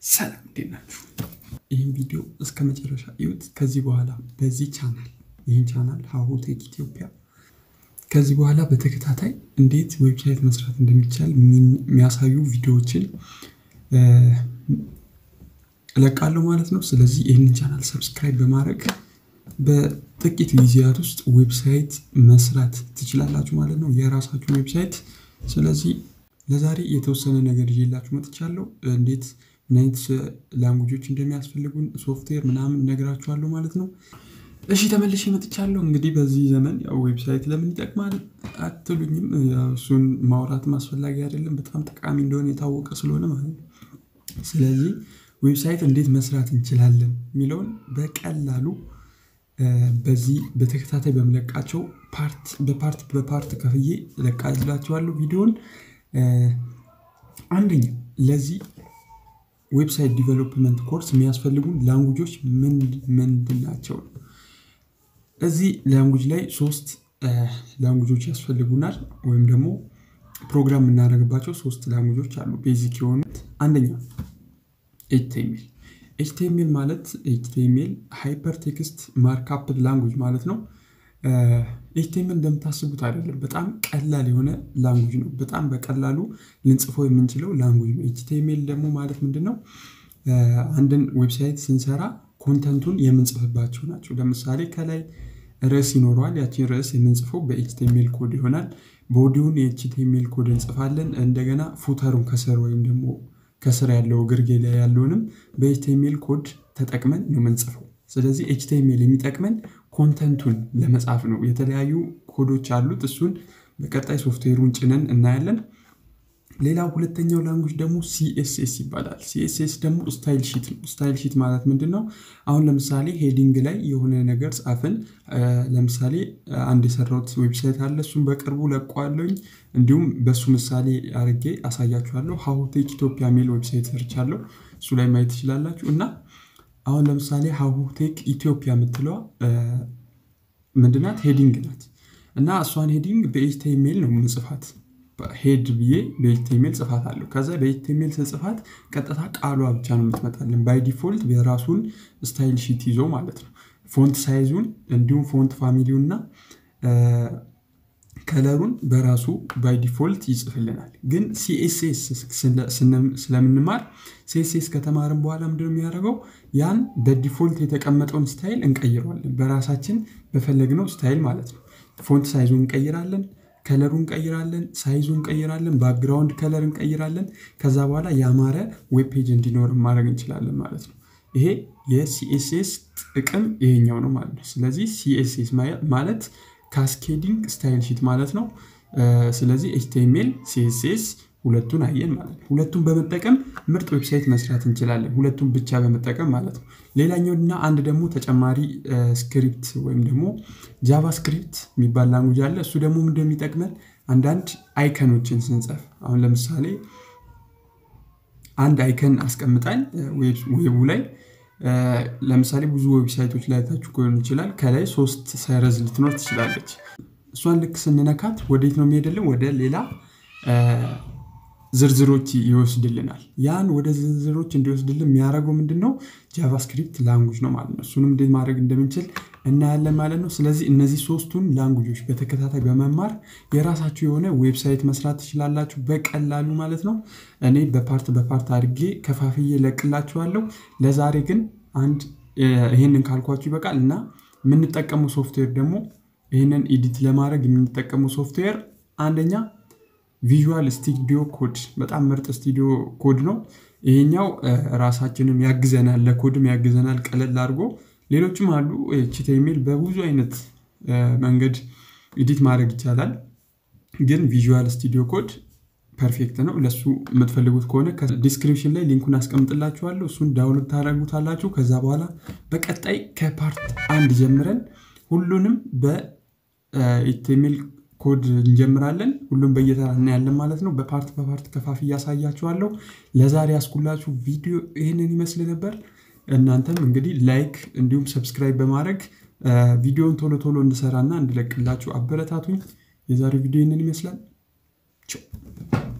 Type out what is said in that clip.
ሰላም እንዴት ናችሁ? ይህን ቪዲዮ እስከ መጨረሻ እዩት። ከዚህ በኋላ በዚህ ቻናል ይህን ቻናል ሀሁ ቴክ ኢትዮጵያ ከዚህ በኋላ በተከታታይ እንዴት ዌብሳይት መስራት እንደሚቻል የሚያሳዩ ቪዲዮዎችን እለቃለሁ ማለት ነው። ስለዚህ ይህንን ቻናል ሰብስክራይብ በማድረግ በጥቂት ጊዜያት ውስጥ ዌብሳይት መስራት ትችላላችሁ ማለት ነው፣ የራሳችሁን ዌብሳይት። ስለዚህ ለዛሬ የተወሰነ ነገር ይዤላችሁ መጥቻለሁ። እንዴት ምን አይነት ላንጉጆች እንደሚያስፈልጉን ሶፍትዌር ምናምን እነግራችኋለሁ ማለት ነው። እሺ ተመልሼ መጥቻለሁ። እንግዲህ በዚህ ዘመን ያው ዌብሳይት ለምን ይጠቅማል አትሉኝም? እሱን ማውራትም አስፈላጊ አይደለም፣ በጣም ጠቃሚ እንደሆነ የታወቀ ስለሆነ ማለት ነው። ስለዚህ ዌብሳይት እንዴት መስራት እንችላለን የሚለውን በቀላሉ በዚህ በተከታታይ በምለቃቸው ፓርት በፓርት በፓርት ከፍዬ እለቃላችኋለሁ ቪዲዮን። አንደኛ ለዚህ ዌብሳይት ዲቨሎፕመንት ኮርስ የሚያስፈልጉን ላንጉጆች ምንድን ናቸው? እዚህ ላንጉጅ ላይ ሶስት ላንጉጆች ያስፈልጉናል፣ ወይም ደግሞ ፕሮግራም የምናደርግባቸው ሶስት ላንጉጆች አሉ ቤዚክ የሆኑት። አንደኛ ኤችቲኤምኤል ኤችቲኤምኤል ማለት ኤችቲኤምኤል ሃይፐር ቴክስት ማርክአፕ ላንጉጅ ማለት ነው። ኤችቲኤምኤል እንደምታስቡት አይደለም። በጣም ቀላል የሆነ ላንጉጅ ነው። በጣም በቀላሉ ልንጽፈው የምንችለው ላንጉጅ ነው። ኤችቲኤምኤል ደግሞ ማለት ምንድን ነው? አንድን ዌብሳይት ስንሰራ ኮንተንቱን የምንጽፍባቸው ናቸው። ለምሳሌ ከላይ ርዕስ ይኖረዋል። ያችን ርዕስ የምንጽፈው በኤችቲኤምኤል ኮድ ይሆናል። ቦዲውን የኤችቲኤምኤል ኮድ እንጽፋለን። እንደገና ፉተሩን ከስር ወይም ደግሞ ከስር ያለው ግርጌ ላይ ያለውንም በኤችቲኤምኤል ኮድ ተጠቅመን ነው የምንጽፈው። ስለዚህ ኤችቲኤምኤል የሚጠቅመን ኮንተንቱን ለመጻፍ ነው። የተለያዩ ኮዶች አሉት። እሱን በቀጣይ ሶፍትዌሩን ጭነን እናያለን። ሌላው ሁለተኛው ላንጉጅ ደግሞ ሲኤስኤስ ይባላል። ሲኤስኤስ ደግሞ ስታይል ሺት ነው። ስታይል ሺት ማለት ምንድን ነው? አሁን ለምሳሌ ሄዲንግ ላይ የሆነ ነገር ጻፍን። ለምሳሌ አንድ የሰራሁት ዌብሳይት አለ። እሱም በቅርቡ ለቀዋለሁኝ። እንዲሁም በእሱ ምሳሌ አድርጌ አሳያችኋለሁ። ሀሁ ቴክ ኢትዮጵያ የሚል ዌብሳይት ሰርቻለሁ። እሱ ላይ ማየት ትችላላችሁ። እና አሁን ለምሳሌ ሀሁ ቴክ ኢትዮጵያ የምትለዋ ምንድናት? ሄዲንግ ናት። እና እሷን ሄዲንግ በኤችቲኤምኤል ነው ምጽፋት ሄድ ብዬ በኤችቲኤምኤል ጽፋት አለሁ። ከዛ በኤችቲኤምኤል ስጽፋት ቀጥታ ቃሏ ብቻ ነው የምትመጣልን ባይ ዲፎልት የራሱን ስታይል ሺት ይዞ ማለት ነው። ፎንት ሳይዙን እንዲሁም ፎንት ፋሚሊውን እና ከለሩን በራሱ ባይ ዲፎልት ይጽፍልናል። ግን ሲኤስኤስ ስለምንማር ሲኤስኤስ ከተማርን በኋላ ምንድን ነው የሚያደርገው? ያን በዲፎልት የተቀመጠውን ስታይል እንቀይረዋለን። በራሳችን በፈለግነው ስታይል ማለት ነው። ፎንት ሳይዙን እንቀይራለን ከለሩን እንቀይራለን፣ ሳይዙን እንቀይራለን፣ ባክግራውንድ ከለር እንቀይራለን። ከዛ በኋላ ያማረ ዌብ ፔጅ እንዲኖር ማድረግ እንችላለን ማለት ነው። ይሄ የሲኤስኤስ ጥቅም ይሄኛው ነው ማለት ነው። ስለዚህ ሲኤስኤስ ማለት ካስኬዲንግ ስታይል ሺት ማለት ነው። ስለዚህ ኤችቲኤምኤል፣ ሲኤስኤስ ሁለቱን አየን ማለት ነው። ሁለቱን በመጠቀም ምርጥ ዌብሳይት መስራት እንችላለን። ሁለቱን ብቻ በመጠቀም ማለት ነው። ሌላኛው እና አንድ ደግሞ ተጨማሪ ስክሪፕት ወይም ደግሞ ጃቫስክሪፕት የሚባል ላንጉጅ አለ። እሱ ደግሞ ምንድን የሚጠቅመን አንዳንድ አይከኖችን ስንጽፍ አሁን ለምሳሌ አንድ አይከን አስቀምጠን ዌቡ ላይ ለምሳሌ ብዙ ዌብሳይቶች ላይ ታችሁ ሊሆን ይችላል። ከላይ ሶስት ሰረዝ ልትኖር ትችላለች። እሷን ልክ ስንነካት ወዴት ነው የሚሄድልን? ወደ ሌላ ዝርዝሮች ይወስድልናል። ያን ወደ ዝርዝሮች እንዲወስድልን የሚያደርገው ምንድን ነው? ጃቫስክሪፕት ላንጉጅ ነው ማለት ነው። እሱንም እንዴት ማድረግ እንደምንችል እናያለን ማለት ነው። ስለዚህ እነዚህ ሶስቱን ላንጉጆች በተከታታይ በመማር የራሳችሁ የሆነ ዌብሳይት መስራት ትችላላችሁ በቀላሉ ማለት ነው። እኔ በፓርት በፓርት አድርጌ ከፋፍዬ ለቅላችኋለሁ። ለዛሬ ግን አንድ ይህንን ካልኳችሁ ይበቃል እና የምንጠቀመው ሶፍትዌር ደግሞ ይህንን ኤዲት ለማድረግ የምንጠቀመው ሶፍትዌር አንደኛ ቪዥዋል ስቱዲዮ ኮድ በጣም ምርጥ ስቱዲዮ ኮድ ነው። ይሄኛው ራሳችንም ያግዘናል፣ ለኮድም ያግዘናል ቀለል አድርጎ። ሌሎችም አሉ ኤችቲኤምኤል በብዙ አይነት መንገድ ኤዲት ማድረግ ይቻላል። ግን ቪዥዋል ስቱዲዮ ኮድ ፐርፌክት ነው። ለሱ የምትፈልጉት ከሆነ ዲስክሪፕሽን ላይ ሊንኩን አስቀምጥላችኋለሁ። እሱን ዳውንሎድ ታደርጉታላችሁ። ከዛ በኋላ በቀጣይ ከፓርት አንድ ጀምረን ሁሉንም በኤችቲኤምኤል ኮድ እንጀምራለን። ሁሉም በየተራ እናያለን ማለት ነው። በፓርት በፓርት ከፋፍ እያሳያችኋለሁ። ለዛሬ ያስኩላችሁ ቪዲዮ ይህንን ይመስል ነበር። እናንተም እንግዲህ ላይክ እንዲሁም ሰብስክራይብ በማድረግ ቪዲዮውን ቶሎ ቶሎ እንድሰራና እንድለቅላችሁ አበረታቱኝ። የዛሬው ቪዲዮ ይህንን ይመስላል። ቻው